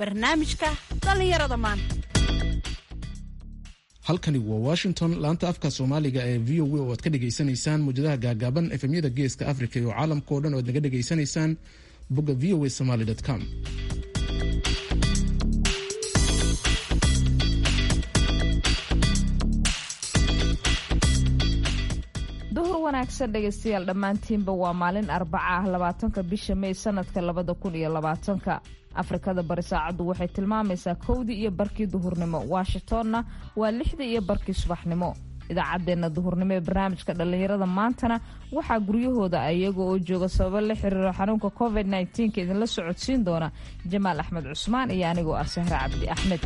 barnaamijka dhallinyarada maanta halkani waa washington laanta afka soomaaliga ee v o a oo aad ka dhegaysanaysaan muwjadaha gaagaaban efemyada geeska africa iyo caalamka oo dhan oo aad naga dhegaysanaysaan bogga v o a somaly com duhur wanaagsan dhegaystayaal dhammaantiinba waa maalin arbaca ah labaatanka bisha mey sanadka labada kun iyo labaatanka afrikada bari saacaddu waxay tilmaamaysaa kowdii iyo barkii duhurnimo washingtonna waa lixdii iyo barkii subaxnimo idaacaddeenna duhurnimo ee barnaamijka dhallinyarada maantana waxaa guryahooda iyaga oo jooga sababo la xiriiro xanuunka covid nka idinla socodsiin doona jamaal axmed cusmaan iyo anigoo ah sahre cabdi axmed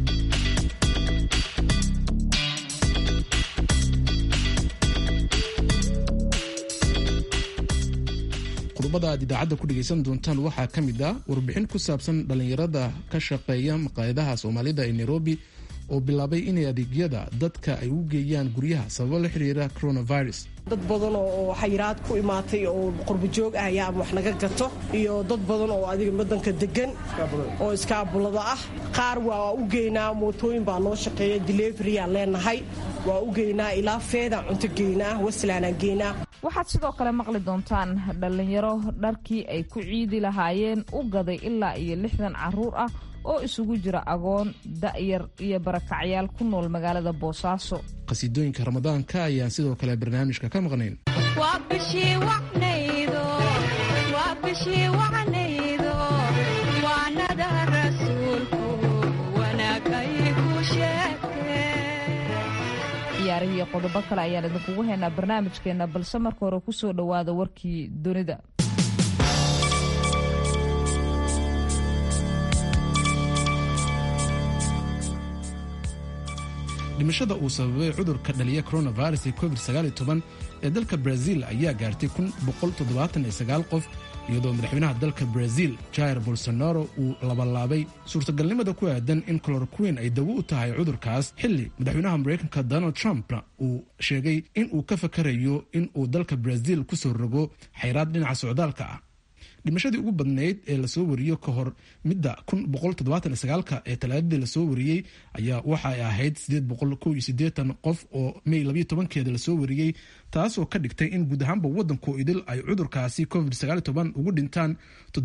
qodobada aad idaacadda ku dhegaysan doontaan waxaa ka mid ah warbixin ku saabsan dhallinyarada ka shaqeeya maqaayadaha soomaalida ee nairobi oo bilaabay inay adeegyada dadka ay u geeyaan guryaha sababo la xiriira coronavirus dad badan oo xayiraad ku imaatay oo qurbajoog ah ayaa wax naga gato iyo dad badan oo adiga wadanka degan oo iskaabulada ah qaar waa u geynaa mootooyin baa noo shaqeeya deliveriyaan leenahay waa u geynaa ilaa feedaan cunto geynaa waslaanaan geynaa waxaad sidoo kale maqli doontaan dhallinyaro dharkii ay ku ciidi lahaayeen u gaday ilaa iyo lixdan caruur ah oo isugu jira agoon da'yar iyo barakacyaal ku nool magaalada boosaaso qhasiidooyinka ramadaanka ayaan sidoo kale barnaamijka ka maqnayn ciyaarihii qodobo kale ayaan idinkugu haynaa barnaamijkeenna balse marka hore ku soo dhowaada warkii dunida dhimashada uu sababay cudurka dhaliya coronavirus ee covid ee dalka brazil ayaa gaartay qof iyadoo madaxweynaha dalka brazil jair bolsonaro uu labalaabay suurtagalnimada ku aadan in cloroquin ay dawo u tahay cudurkaas xilli madaxweynaha mareykanka donald trumpna uu sheegay in uu ka fakarayo in uu dalka brazil kusoo rogo xayraad dhinaca socdaalka ah dhimashadii ugu badnayd ee lasoo wariyo ka hor midda ee talaadadii lasoo wariyey ayaa waxa ay ahayd qof oo mey keeda lasoo wariyey taasoo ka dhigtay in guud ahaanba wadanku idil ay cudurkaasi covid ugu dhintaan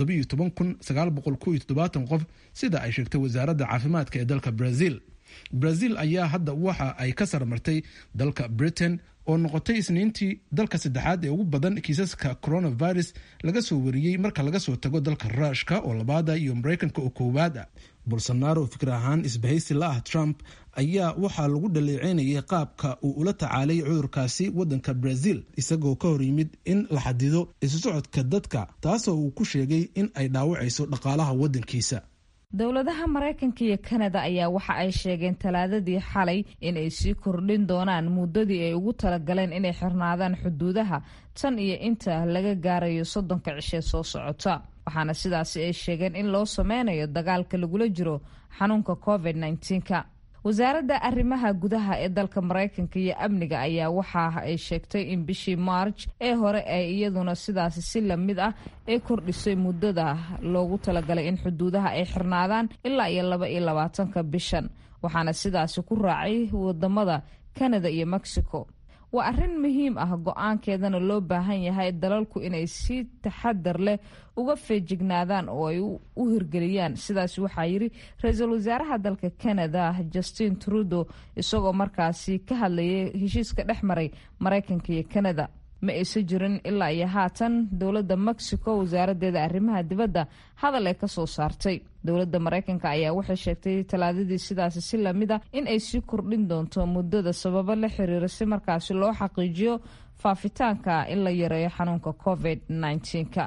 qof sida ay sheegtay wasaaradda caafimaadka ee dalka brazil brazil ayaa hadda waxa ay ka sarmartay dalka britain oo noqotay isniintii dalka saddexaad ee ugu badan kiisaska coronavirus laga soo wariyey marka laga soo tago dalka ruushka oo labaada iyo mareykanka oo koowaad ah bolsonaro fikir ahaan isbahaysi la ah trump ayaa waxaa lagu dhaleeceynayay qaabka uu ula tacaalay cudurkaasi wadanka brazil isagoo ka hor yimid in la xadido isu socodka dadka taasoo uu ku sheegay in ay dhaawacayso dhaqaalaha wadankiisa dowladaha maraykanka iyo kanada ayaa waxa ay sheegeen talaadadii xalay in ay sii kordhin doonaan muddadii ay ugu talagaleen inay xirnaadaan xuduudaha tan iyo inta laga gaarayo soddonka cishee soo socota waxaana sidaasi ay sheegeen in loo sameynayo dagaalka lagula jiro xanuunka covid -ka wasaaradda arrimaha gudaha ee dalka maraykanka iyo amniga ayaa waxa ay sheegtay in bishii maarj ee hore ay iyaduna sidaasi si lamid ah ay kordhisay muddada loogu talagalay in xuduudaha ay xirnaadaan ilaa iyo laba iyo labaatanka bishan waxaana sidaasi ku raacay wadamada canada iyo mexico waa arrin muhiim ah go-aankeedana loo baahan yahay dalalku inay si taxadar leh uga feejignaadaan oo ay u hirgeliyaan sidaas waxaa yiri ra-iisul wasaaraha dalka canada justin trudeau isagoo markaasi ka hadlayay heshiiska dhex maray maraykanka iyo canada ma aysan jirin ilaa iyo haatan dowladda mexico wasaaradeeda arrimaha dibadda hadal ay kasoo saartay dowladda maraykanka ayaa waxay sheegtay talaadadii sidaasi si lamid ah in ay sii kordhin doonto muddada sababo la xiriira si markaasi loo xaqiijiyo faafitaanka in la yareeyo xanuunka covid -ka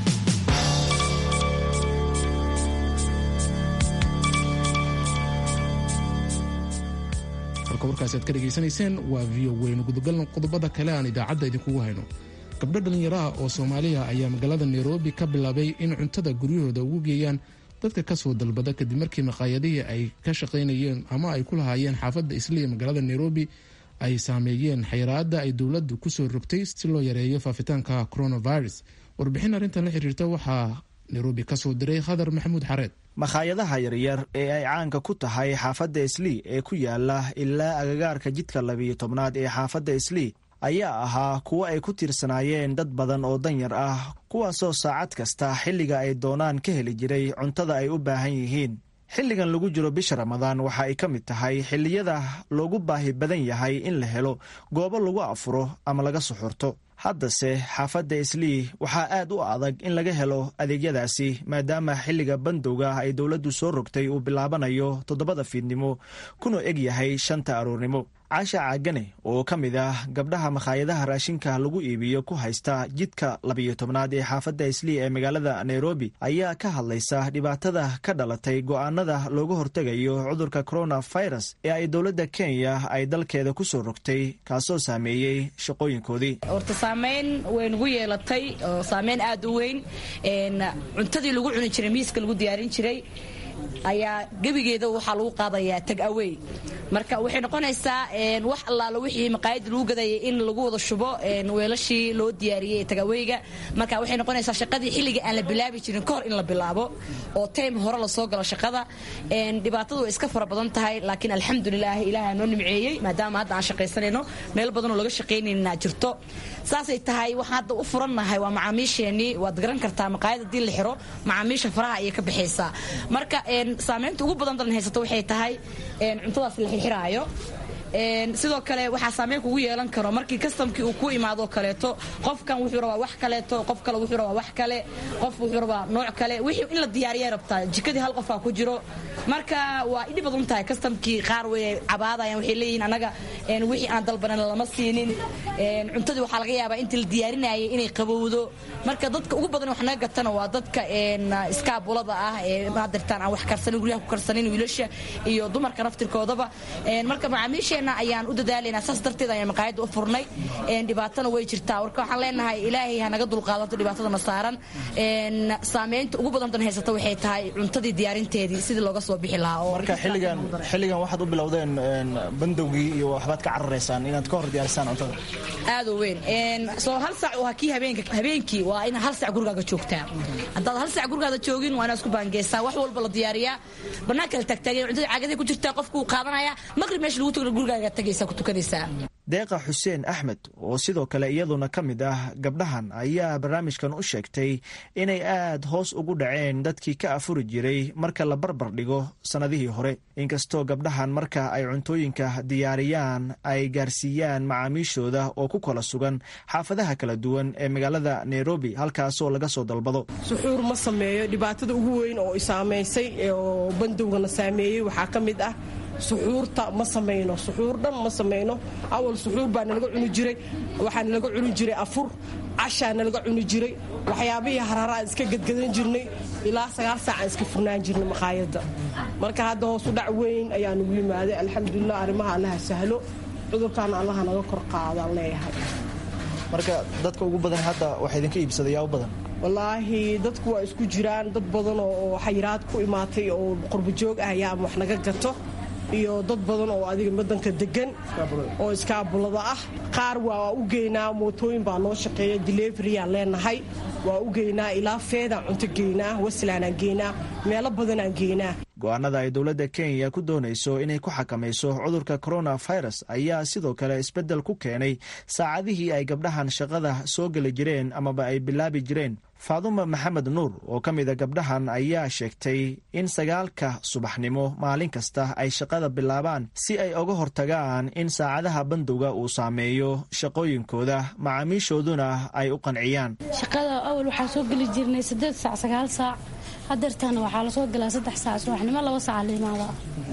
halka warkaasi aad ka dhegaysanayseen waa v o weynu gudagalna qodobada kale aan idaacadda idinkugu hayno gabdho dhallinyaraha oo soomaaliya ayaa magaalada nairobi ka bilaabay in cuntada guryahooda ugu geeyaan dadka kasoo dalbada kadib markii maqaayadihii ay ka shaqaynayeen ama ay ku lahaayeen xaafadda isliya magaalada nairobi ay saameeyeen xayiraada ay dowladdu kusoo rogtay si loo yareeyo faafitaanka coronavirus warbixin arrintan la xiriirta waxaa nairobi kasoo diray khadar maxamuud xareed makhaayadaha yaryar ee ay caanka ku tahay xaafadda islii ee ku yaala ilaa agagaarka jidka labiyo tobnaad ee xaafadda islii ayaa ahaa kuwo ay ku tiirsanaayeen dad badan oo danyar ah kuwaasoo saacad kasta xilliga ay doonaan ka heli jiray cuntada ay u baahan yihiin xilligan lagu jiro bisha ramadaan waxa ay ka mid tahay xilliyada loogu baahi badan yahay in la helo goobo lagu afuro ama laga suxurto haddase xaafadda islii waxaa aad u adag in laga helo adeegyadaasi maadaama xilliga bandowga ay dowladdu soo rogtay uu bilaabanayo toddobada fiidnimo kuna eg yahay shanta aroornimo caasha caagane oo ka mid ah gabdhaha makhaayadaha raashinka lagu iibiyo ku haysta jidka labiyo tobnaad ee xaafadda islii ee magaalada nairobi ayaa ka hadlaysa dhibaatada ka dhalatay go'aanada looga hortegayo cudurka coronavirus ee ay dowladda kenya ay dalkeeda ku soo rogtay kaasoo saameeyey shaqooyinkoodii horta saameyn way nagu yeelatay oo saameyn aad u weyn cuntadii lagu cuni jiray miiska lagu diyaarin jiray ayaa gebigeeda waxaa lagu qaadayaa tag awey marka waxay noqonaysaa wax allaala wixii maqaayadda lagu gadayay in lagu wada shubo weelashii loo diyaariyey tagaweyga marka waxay noqonaysaa shaqadii xilliga aan la bilaabi jirin kahor in la bilaabo oo time hore lasoo galo shaqada dhibaatadu way iska fara badan tahay laakiin alxamdulilah ilaaha noo nimceeyey maadaama hadda aan shaqaysanayno meel badanoo laga shaqaynayna jirto saasay tahay waxaan hadda u furannahay waa macaamiisheenii waad garan kartaa maqaayad haddii la xiro macaamiisha faraha ayay ka baxaysaa marka saamaynta ugu badan dalan haysato waxay tahay cuntadaas la xirxiraayo sidoo kale waxaa saameyn kugu yeelan karo markii kastamkii uu ku imaado kaleeto qofkan wuxuu rabaa wax kaleeto qof kale wuxuu rabaa wax kale qof wuxuu rabaa nooc kale wixii in la diyaariya rabtaa jikadii hal qofaa ku jiro marka waa idhi badan tahay kastamkii qaar way cabaadayaan waxay leeyihiin anaga wixii aan dalbanan lama siinin cuntadii waxaa laga yaabaa intii la diyaarinayay inay qabowdo marka dadka ugu badan wax naga gatana waa dadka iskaabulada ah ee maadirtaan aan wax karsanin guryaha ku karsanin wiilasha iyo dumarka naftirkoodaba marka macaamiisha ayaan u dadaalanaa saas darteed ayaan maqaayadda u furnay dhibaatana way jirtaa warka waxaan leenahay ilaahay ha naga dulqaadato dhibaatadana saaran saameynta ugu badantan haysata waxay tahay cuntadii diyaarinteedii sidii looga soo bixi lahaa marka xilligan xilligan waxaad u bilowdeen bandowgii iyo waxbaad ka cararaysaan inaad ka hor diyaarisaan cuntada aad u weyn soo hal sac waa kii habeenka habeenkii waa in hal sac gurigaaga joogtaa haddaad hal sac gurigaada joogin waa inaad isku baangeysaa wax walba la diyaariyaa banaanka la taagtaagay cuntada caagaday ku jirtaa qofkuu qaadanaya maqrib meesha lagu tago gurigaaga tagaysaa ku tukanaysaa deeqa xuseen axmed oo sidoo kale iyaduna ka mid ah gabdhahan ayaa barnaamijkan u sheegtay inay aad hoos ugu dhaceen dadkii ka afuri jiray marka la barbar dhigo sannadihii hore inkastoo gabdhahan marka ay cuntooyinka diyaariyaan ay gaarsiiyaan macaamiishooda oo ku kala sugan xaafadaha kala duwan ee magaalada nairobi halkaasoo laga soo dalbado suxuur ma sameeyo dhibaatada ugu weyn oo isaamaysay oo bandowgana saameeyey waxaa ka mid ah suxuurta ma samayno suxuur dhan ma samayno awal suxuur baa nalaga cuni jiray waxaa nalaga cuni jiray afur cashaa nalaga cuni jiray waxyaabihii hararaan iska gadgadan jirnay ilaa sagaal saacaan iska furnaan jirnay maqaayadda marka hadda hoosu dhac weyn ayaa nagu yimaaday alxamdulilah arrimaha allaha sahlo cudurkaana allaha naga kor qaadaan leeyahay marka dadka ugu badan hadda waxaa idinka iibsaday yaa u badan wallaahi dadku waa isku jiraan dad badan oo xayiraad ku imaatay oo qurbajoog ah ayaa ama wax naga gato iyo dad badan oo adiga wadanka degan oo iskaabulada ah qaar waa u geynaa mootooyin baa noo shaqeeya deliveriyaan leenahay waa u geynaa ilaa feedaan cunto geynaa waslaanaan geynaa meelo badanaan geynaa go-aanada ay dowladda kenya ku doonayso inay ku xakamayso cudurka coronavirus ayaa sidoo kale isbeddel ku keenay saacadihii ay gabdhahan shaqada soo geli jireen amaba ay bilaabi jireen faaduma maxamed nuur oo ka mida gabdhahan ayaa sheegtay in sagaalka subaxnimo maalin kasta ay shaqada bilaabaan si ay uga hortagaan in saacadaha bandowga uu saameeyo shaqooyinkooda macaamiishooduna ay u qanciyaan shaqada awal waxaa soo geli jirnay sideed saac sagaal saac hadeertaana waxaa lasoo galaa saddex saac subaxnimo laba saaca la imaada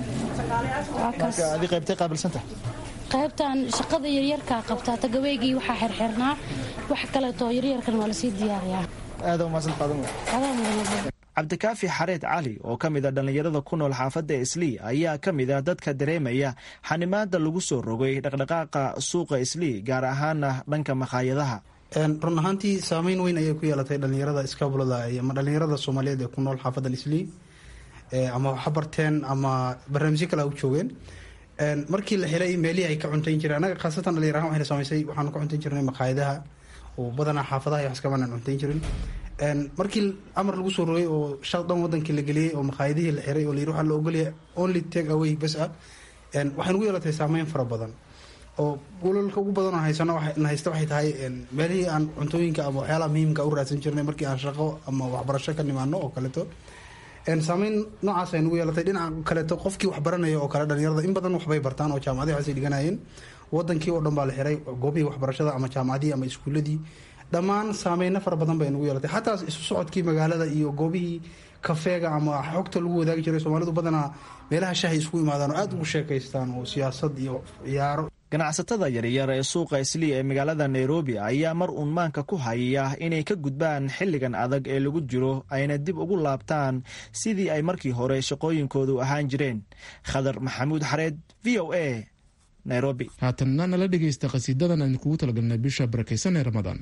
adi qaybtay qaabilsanta qaybtan shaqada yaryarkaa qabtaa tagaweygii waxaa xirxirnaa wax kaleetoo yaryarkan waa lasii diyaariyaa aada umaasan cabdikaafi xareed cali oo ka mid a dhallinyarada ku nool xaafadda islii ayaa ka mid a dadka dareemaya xanimaada lagu soo rogay dhaqdhaqaaqa suuqa islii gaar ahaana dhanka makhaayadaha run ahaantii saameyn weyn ayay ku yeelatay dhalinyarada iskaabulada ama dhalinyarada soomaaliyeed ee ku nool xaafadda islii ama waxa barteen ama barnaamijyo kale u joogeen markii la helay meelihii ay ka cuntayn jireen anaga khaasatan dhalinyar ahaan waxayna saamaysay waxaanu ka cuntayn jirnay makhaayadaha oo badanaa xaafadaha iyo waxskabanaan cuntayn jirin markii amar lagu soo rogay oo shaq dhan wadankii la geliyey oo makhaayadihii la xiray oo la yiri waxaa la ogolyahay only take away bas ah waxay nagu yeelatay saameyn fara badan oo walalka ugu badan oo haysano na haysta waxay tahay meelihii aan cuntooyinka ama waxyaalaha muhiimka u raadsan jirnay markii aan shaqo ama waxbarasho ka nimaano oo kaleeto saameyn noocaas ay nagu yeelatay dhinaca kaleeto qofkii wax baranaya oo kale dhalinyarada in badan waxbay bartaan oo jaamacadihi waxaasay dhiganayeen wadankii oo dhan baa la xiray goobihii waxbarashada ama jaamacadihii ama iskuuladii dhammaan saameyno fara badan bay nagu yeelatay xataa isu socodkii magaalada iyo goobihii kafeega ama xogta lagu wadaagi jiray soomaalidu badanaa meelaha shahay isku imaadaan oo aada ugu sheekaystaan oo siyaasad iyo ciyaaro ganacsatada yaryar ee suuqa islii ee magaalada nairobi ayaa mar uun maanka ku hayaya inay ka gudbaan xilligan adag ee lagu jiro ayna dib ugu laabtaan sidii ay markii hore shaqooyinkoodu ahaan jireen khadar maxamuud xareed v o a nairobi haatanna nala dhegaysta qhasiidadan aan kugu talagalnay bisha barakaysan ee ramadaan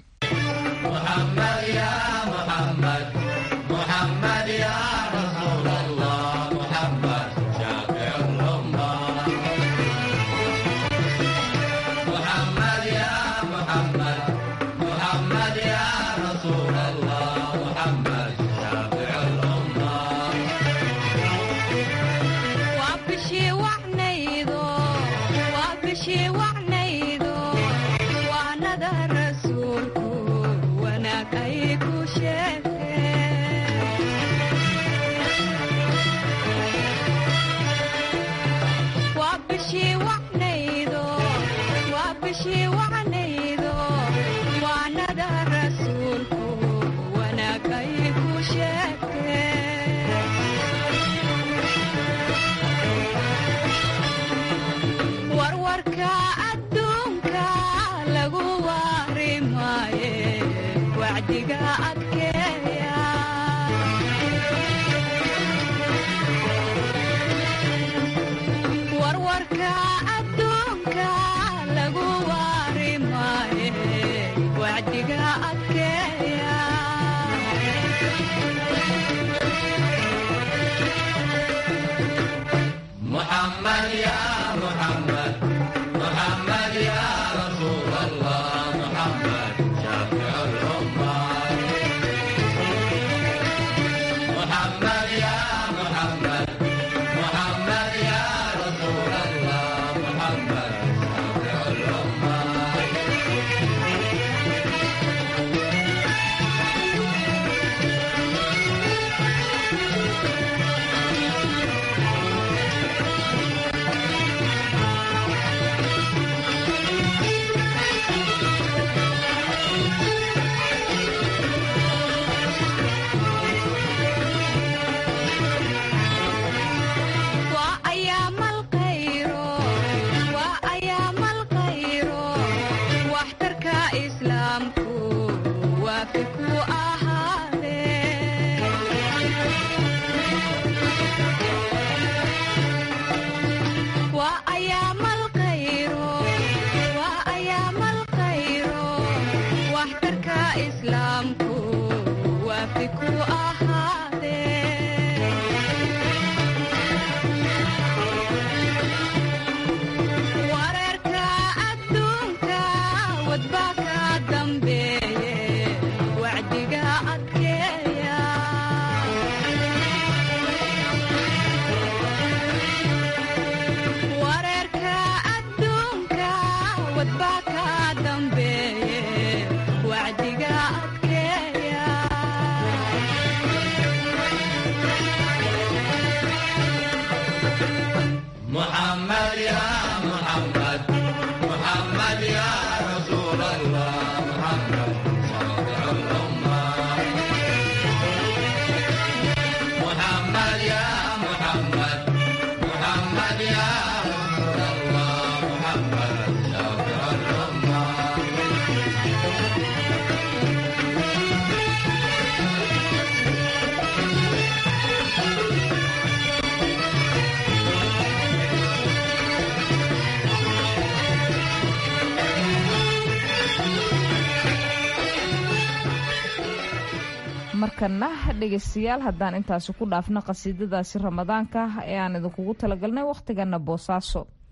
markana dhegaystayaal haddaan intaasi ku dhaafno qasiidadaasi ramadaanka ee aan idinkugu talagalnay wakhtigana boosaaso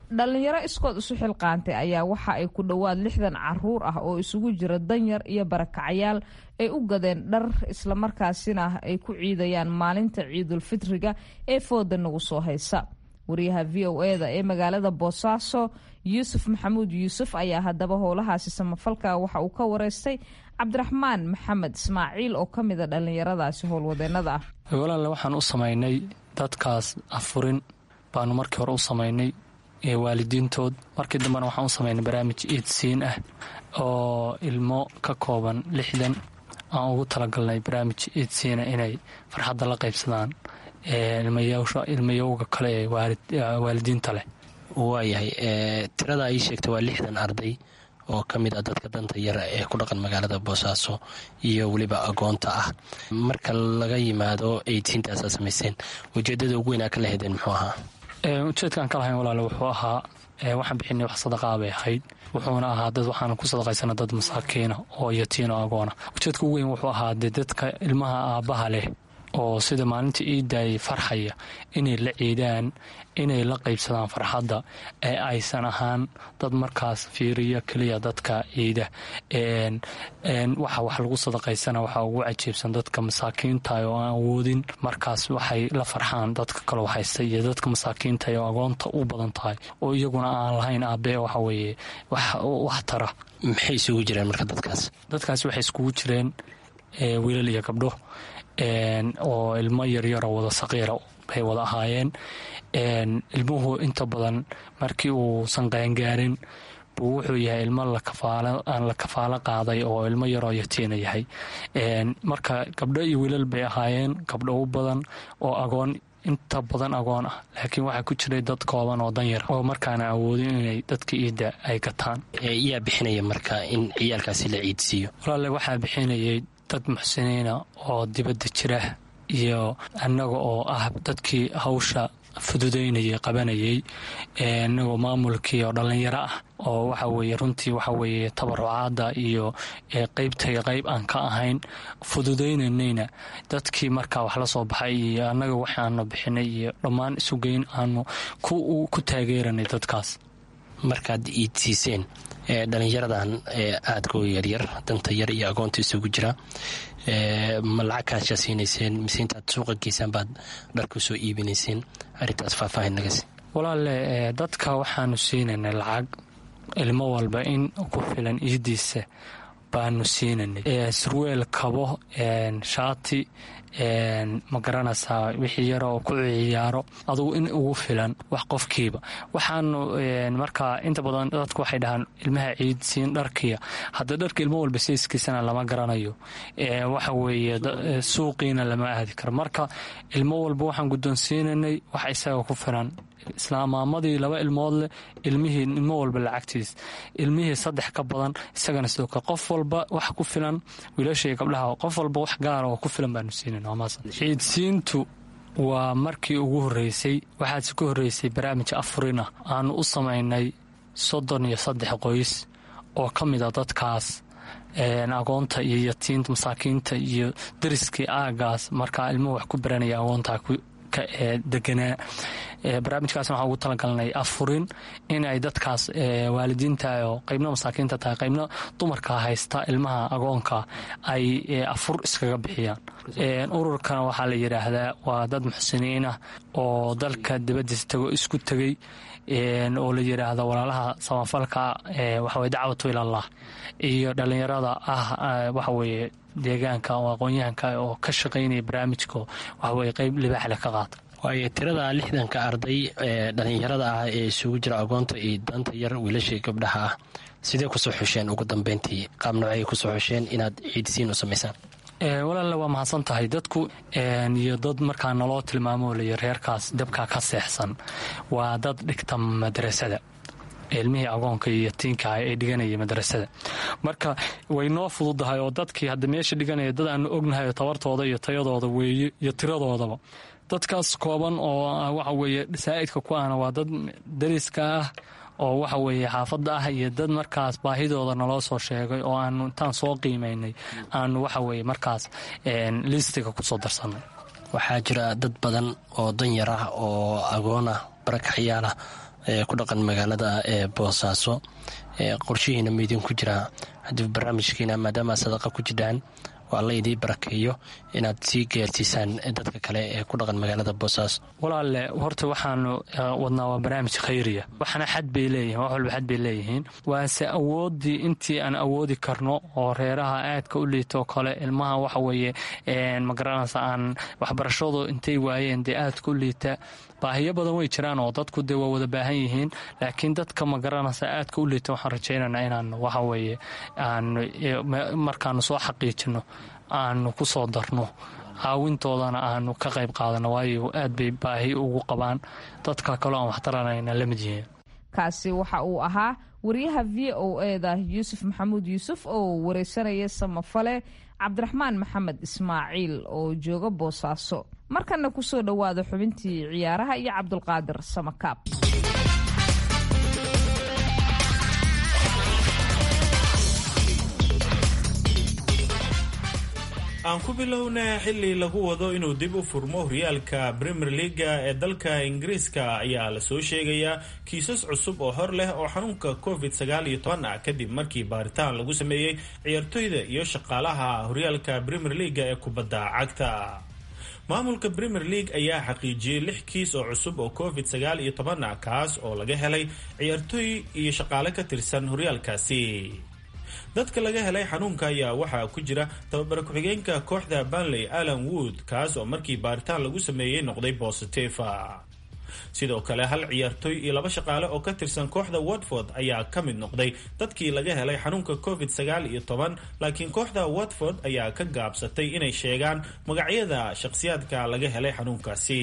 dhallinyaro iskood isu xilqaantay ayaa waxa ay ku dhowaad lixdan caruur ah oo isugu jira danyar iyo barakacayaal ay u gadeen dhar islamarkaasina ay ku ciidayaan maalinta ciidulfitriga ee fooda nagu soo haysa wariyaha v o eda ee magaalada boosaaso yuusuf maxamuud yuusuf ayaa haddaba howlahaasi samafalka waxa uu ka wareystay cabdiraxmaan maxamed ismaaciil oo ka mida dhallinyaradaasi howlwadeenada ah walaale waxaan u samaynay dadkaas afurin baanu markii hore u samaynay waalidiintood markii dambena waxaan u samaynay barnaamij iidsiin ah oo ilmo ka kooban lixdan aan ugu talagalnay barnaamij iidsiina inay farxadda la qaybsadaan ilmayowga kale ee waalidiinta leh waayahay tirada ii sheegta waa lixdan arday oo ka mid ah dadka danta yar ee ku dhaqan magaalada boosaaso iyo weliba agoonta ah marka laga yimaado eytiintaasaa samayseen ujeedada ugu weynaa ka lahedeen muxuu ahaa ujeedkaan ka lahayn walaale wuxuu ahaa waxaan bixinay wax sadaqaa bay ahayd wuxuuna ahaa dad waxaan ku sadaqaysana dad masaakiina oo yatiino agoona ujeedka ugu weyn wuxuu ahaa dee dadka ilmaha aabbaha leh oo sida maalinta iidaayay farxaya inay la ciidaan inay la qaybsadaan farxadda ee aysan ahaan dad markaas fiiriya keliya dadka ciida waxa wax lagu sadaqaysana waxaa ugu cajiibsan dadka masaakiinta oo aan awoodin markaas waxay la farxaan dadka kaloo haysta iyo dadka masaakiinta oo agoonta u badan tahay oo iyaguna aan lahayn aabee waxa weeye wax tara maxay isugu jireen marka dadkaas dadkaas waxay iskugu jireen wiilal iyo gabdho oo ilmo yaryaroo wada saqiira bay wada ahaayeen ilmuhu inta badan markii uusan qaangaarin buu wuxuu yahay ilmo aan la kafaalo qaaday oo ilmo yaroo yatiina yahay marka gabdho iyo wiilal bay ahaayeen gabdho u badan oo agoon inta badan agoon ah laakiin waxaa ku jiray dad kooban oo danyar oo markaana awoodin inay dadka iidda ay gataan yaa bixinaya marka in ciyaalkaasi la ciidsiiyo walaale waxaa bixinayay dad muxsiniina oo dibadda jira iyo annaga oo ah dadkii hawsha fududaynayay qabanayay inagoo maamulkii oo dhallinyaro ah oo waxa weeye runtii waxa weeye tabarucaadda iyo qeybtay qeyb aan ka ahayn fududaynanayna dadkii markaa wax la soo baxay iyo annaga waxaanu bixinay iyo dhammaan isugeyn aanu ku taageeranay dadkaas markaad iidsiiseen dhalinyaradan aadka u yaryar danta yar iyo agoonta isugu jira ma lacag kaashaa siinayseen mise intaad suuqa geysaan baad dharku soo iibinayseen arrintaas faahfaahin nagasi walaale dadka waxaanu siinaynay lacag ilmo walba in ku filan iidiisa baanu siinanay surweel kabo shaati ma garanaysaa wixii yaroo ku ciyaaro adugu in ugu filan wax qofkiiba waxaanu markaa inta badan dadku waxay dhahaan ilmaha ciidsiin dharkiya hadda dharka ilmo walba sayskiisana lama garanayo waxa weeye suuqiina lama aadi karo marka ilmo walba waxaan guddoonsiinanay wax isaga ku filan islaamaamadii laba ilmood leh ilmihii ilmo walba lacagtiis ilmihii saddex ka badan isagana sidoo kale qof walba wax ku filan wiilashaiyo gabdhaha qof walba wax gaara oo ku filan baanu siinayn ciidsiintu waa markii ugu horreysay waxaase ka horreysay barnaamij afurina aanu u samaynay soddon iyo saddex qoys oo ka mid a dadkaas agoonta iyo yatiinta masaakiinta iyo dariskii aagaas markaa ilmuhu wax ku baranaya agoonta deganaa barnaamijkaasna waxaan ugu talagalnay afurin in ay dadkaas waalidiinta oo qaybna masaakiinta tahay qaybna dumarka haysta ilmaha agoonka ay afur iskaga bixiyaan ururkana waxaa la yidhaahdaa waa dad muxsiniin ah oo dalka dibadiisa tago isku tegey oo la yidhaahdo walaalaha samafalka waxaweye dacwatu ilallah iyo dhallinyarada ah waxaweye deegaanka oo aqoon-yahanka oo ka shaqaynaya barnaamijka waxaweye qeyb libaaxle ka qaata waayo tirada lixdanka arday ee dhallinyarada ah ee isugu jira agoonta iyo danta yar wiilashii gabdhaha ah sidee kusoo xusheen ugu dambeyntii qaab noocay kusoo xusheen inaad ciidsiin u samaysaan walaale waa mahadsan tahay dadku iyo dad markaa naloo tilmaamo lay reerkaas dabkaa ka seexsan waa dad dhigta madrasada ilmihii agoonka iyo yatiinka ay dhiganaya madrasada marka way noo fududahay oo dadkii hadda meesha dhiganaya dad aanu ognahay tabartooda iyo tayadooda weeye iyo tiradoodaba dadkaas kooban oo waxa weeye saa'idka ku ahna waa dad dariska ah oo waxa weeye xaafadda ah iyo dad markaas baahidooda naloo soo sheegay oo aanu intaan soo qiimaynay aanu waxa weeye markaas listiga kusoo darsanay waxaa jira dad badan oo danyar ah oo agoon ah barakacyaal ah ee ku dhaqan magaalada ee boosaaso qorshihiina maidinku jiraa haddii barnaamijkiina maadaama sadaqa ku jirhaan waa la idii barakeeyo inaad sii gaarsiisaan dadka kale ee ku dhaqan magaalada boosaaso walaalle horta waxaanu wadnaa waa barnaamij khayriya waxna xad bay leeyihin wax walba xad bay leeyihiin waase awooddii intii aan awoodi karno oo reeraha aadka u liitoo kale ilmaha waxa weeye magaranaysa aan waxbarashadu intay waayeen dee aadka u liita baahiyo badan way jiraan oo dadku dee waa wada baahan yihiin laakiin dadka magaranaysa aadka u liita waxaan rajaynaynaa inaan waxaweeye aan markaanu soo xaqiijino aanu ku soo darno caawintoodana aanu ka qayb qaadano waayo aad bay baahi ugu qabaan dadka kaloo aan waxtaranayna la mid yihiin kaasi waxa uu ahaa wariyaha v o eda yuusuf maxamuud yuusuf oo wareysanaya samafale cabdiraxmaan maxamed ismaaciil oo jooga boosaaso markana kusoo dhowaada xubintii ciyaaraha iyo cabdulqaadir samakaab aan ku bilowna xili lagu wado inuu dib u furmo horyaalka premier leaga ee dalka ingiriiska ayaa lasoo sheegayaa kiisas cusub oo hor leh oo xanuunka covid sagaal iyo toban ah kadib markii baaritaan lagu sameeyey ciyaartoyda iyo shaqaalaha horyaalka premier leaga ee kubadda cagta maamulka premier league ayaa xaqiijiyey lix kiis oo cusub oo covid sagaal iyo toban ah kaas oo laga helay ciyaartoy iyo shaqaale ka tirsan horyaalkaasi dadka laga helay xanuunka ayaa waxaa ku jira tababare ku-xigeenka kooxda banley alan wood kaas oo markii baaritaan lagu sameeyey noqday bositifa sidoo kale hal ciyaartoy iyo laba shaqaale oo ka tirsan kooxda watford ayaa ka mid noqday dadkii laga helay xanuunka covid sagaal iyo toban laakiin kooxda watford ayaa ka gaabsatay inay sheegaan magacyada shaqsiyaadka laga helay xanuunkaasi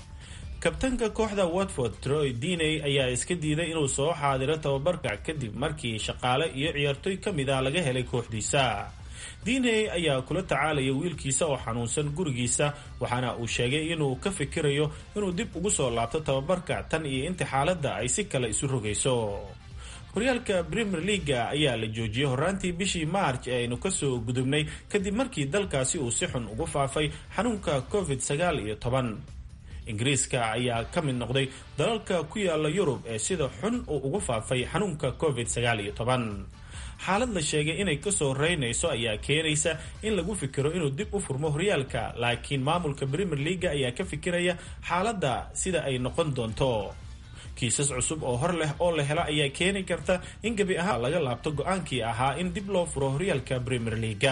kabtanka kooxda watford troy diney ayaa iska diiday inuu soo xaadiro tababarka kadib markii shaqaale iyo ciyaartoy ka mid ah laga helay kooxdiisa diney ayaa kula tacaalaya wiilkiisa oo xanuunsan gurigiisa waxaana uu sheegay inuu ka fikirayo inuu dib ugu soo laabto tababarka tan iyo inta xaaladda ay si kale isu rogayso horyaalka premier leaga ayaa la joojiyey horaantii bishii march ee aynu kasoo gudubnay kadib markii dalkaasi uu si xun ugu faafay xanuunka covid sagaal iyo toban ingiriiska ayaa ka mid noqday dalalka ku yaala yurub ee sida xun uu ugu faafay xanuunka covid sagaal iyo toban xaalad la sheegay inay kasoo reynayso ayaa keenaysa in lagu fikiro inuu dib u furmo horyaalka laakiin maamulka premier leaga ayaa ka fikiraya xaaladda sida ay noqon doonto kiisas cusub oo hor leh oo la helo ayaa keeni karta in gebi ahaan laga laabto go-aankii ahaa in dib loo furo horyaalka premier leaga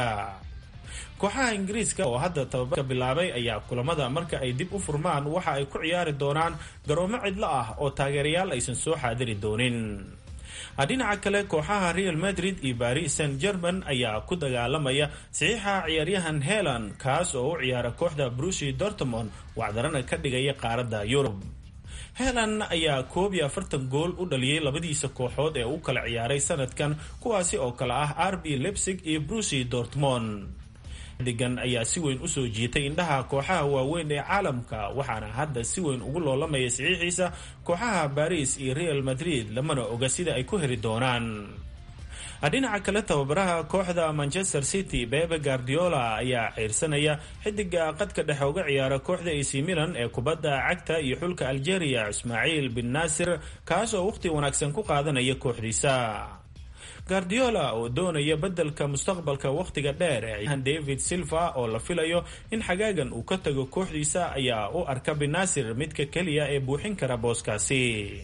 kooxaha ingiriiska oo hadda tababarka bilaabay ayaa kulamada marka ay dib u furmaan waxa ay ku ciyaari doonaan garoomo cidlo ah oo taageerayaal aysan soo xaadiri doonin dhinaca kale kooxaha real madrid iyo baris saint german ayaa ku dagaalamaya saxiixa ciyaaryahan helan kaas oo u ciyaara kooxda brusi dortmond wacdarana ka dhigaya qaaradda yurub helan ayaa koob iyo afartan gool u dhaliyey labadiisa kooxood ee u kala ciyaaray sanadkan kuwaasi oo kale ah rb lebsig iyo brusi dortmond digan ayaa si weyn usoo jiitay indhaha kooxaha waaweyn ee caalamka waxaana hadda si weyn ugu loolamaya saxiixiisa kooxaha baris iyo real madrid lamana oga sida ay ku heli doonaan dhinaca kale tababaraha kooxda manchester city bebe guardiola ayaa ciirsanaya xidiga qadka dhexe uga ciyaara kooxda ac milan ee kubadda cagta iyo xulka algeria ismaaciil bin naasir kaas oo waqhti wanaagsan ku qaadanaya kooxdiisa guardiola oo doonaya bedelka mustaqbalka wakhtiga dheer ee david silva oo la filayo in xagaagan uu ka tago kooxdiisa ayaa u arka binasir midka keliya ee buuxin kara booskaasi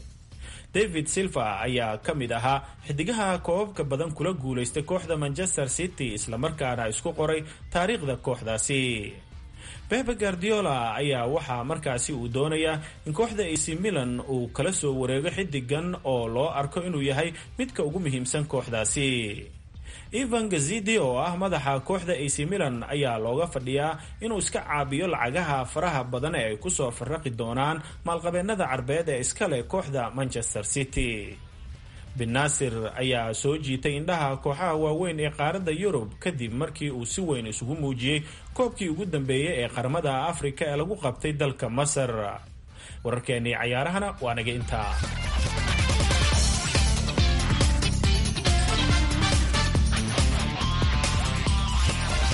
david silva ayaa ka mid ahaa xidigaha koobabka badan kula guulaystay kooxda manchester city islamarkaana isku qoray taariikhda kooxdaasi bebe guardiola ayaa waxaa markaasi uu doonayaa in kooxda ac milan uu kala soo wareego xidigan oo loo arko inuu yahay midka ugu muhiimsan kooxdaasi ivan gazidi oo ah madaxa kooxda ac milan ayaa looga fadhiyaa inuu iska caabiyo lacagaha faraha badan ee ay kusoo faraqi doonaan maalqabeennada carbeed ee iskale kooxda manchester city binasir ayaa soo jiitay indhaha kooxaha waaweyn ee qaaradda yurub kadib markii uu si weyn isugu muujiyey koobkii ugu dambeeyey ee qaramada afrika ee lagu qabtay dalka masar wararkeenii cayaarahana waa naga intaa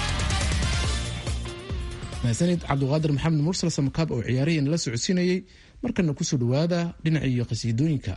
mahadsanid cabduqaadir maxamed mursal samakaab oo ciyaarihii la socodsiinayey markana kusoo dhowaada dhinaciiyo qhasiidooyinka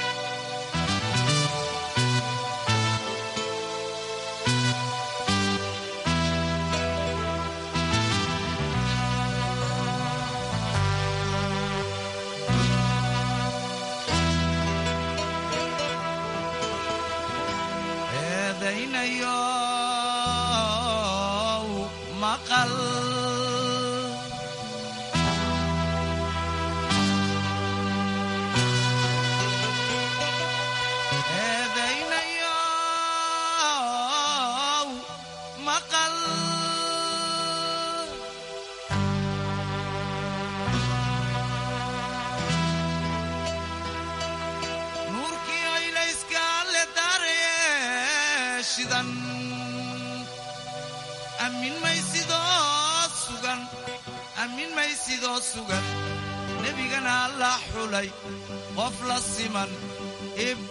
nebigana la xulay qof la siman ib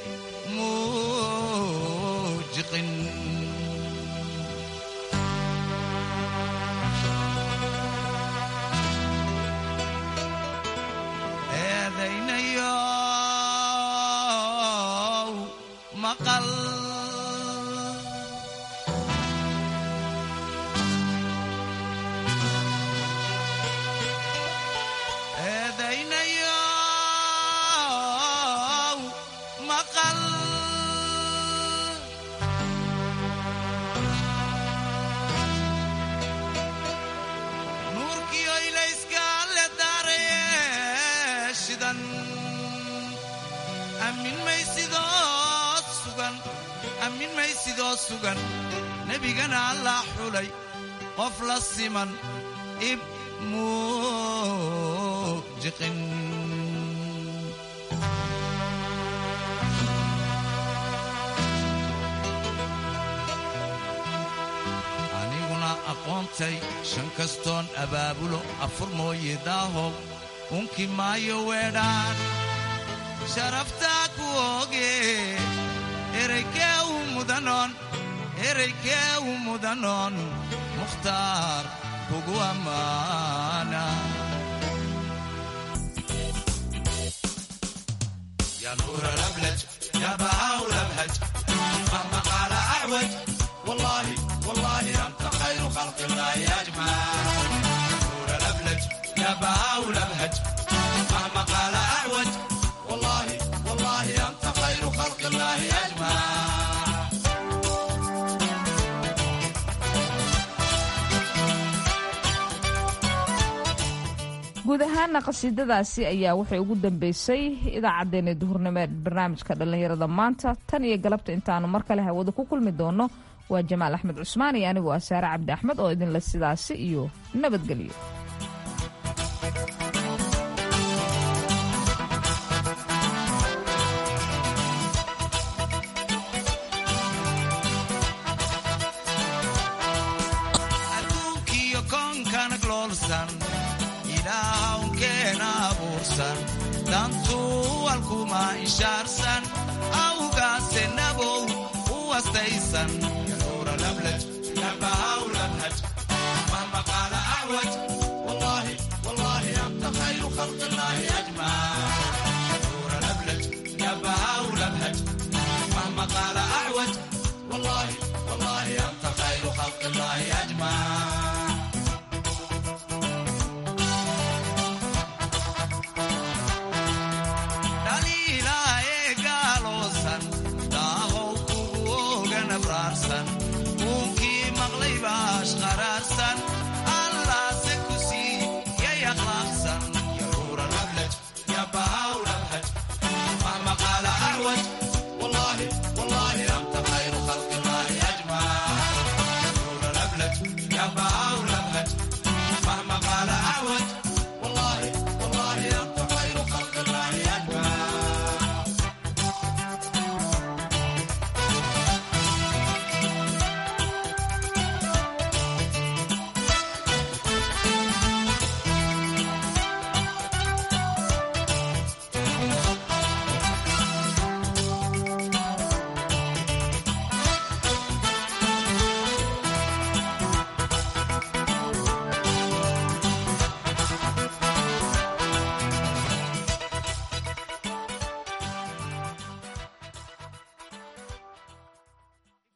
muujiqin eedaynayow maqal nebigana la xulay qof la siman ib muujiqin aniguna aqoontay shan kastoon abaabulo afur mooye daahow unki maayo weedhaan sharaftaa ku ooge eraykee u mudanoon eraykee u mudanoon mukhtaar kugu ammaana يا نور الأبلج يا بهاء الأبهج مهما قال أعوج والله والله أنت خير خلق الله أجمع نور الأبلج يا بهاء الأبهج مهما قال أعوج والله والله أنت خير خلق الله أجمع guud ahaana qasiidadaasi ayaa waxay ugu dambeysay idaacaddeenna duhurnimo ee barnaamijka dhallinyarada maanta tan iyo galabta intaanu mar kale hawada ku kulmi doono waa jamaal axmed cusmaan iyo anigoo ah saare cabdi axmed oo idinle sidaasi iyo nabadgelyo adduunkiyo koonkana gloolsan ilaahwnkeena abuursan dantuu alkuma inshaarsan awgaase nabow u wastaysan yanuura lablaj yabahaw labhaj mahma qaala acwaj wallahi wallahi anta khayru khalqi illaahi ajmac yanuura lablaj yabahaw labhaj mahma qaala acwaj wallahi wallahi anta khayru khalqi illaahi ajmac dhaliilaa ee gaaloosan daahow kugu ogan abraarsan uunkii maqlay baash qaraarsan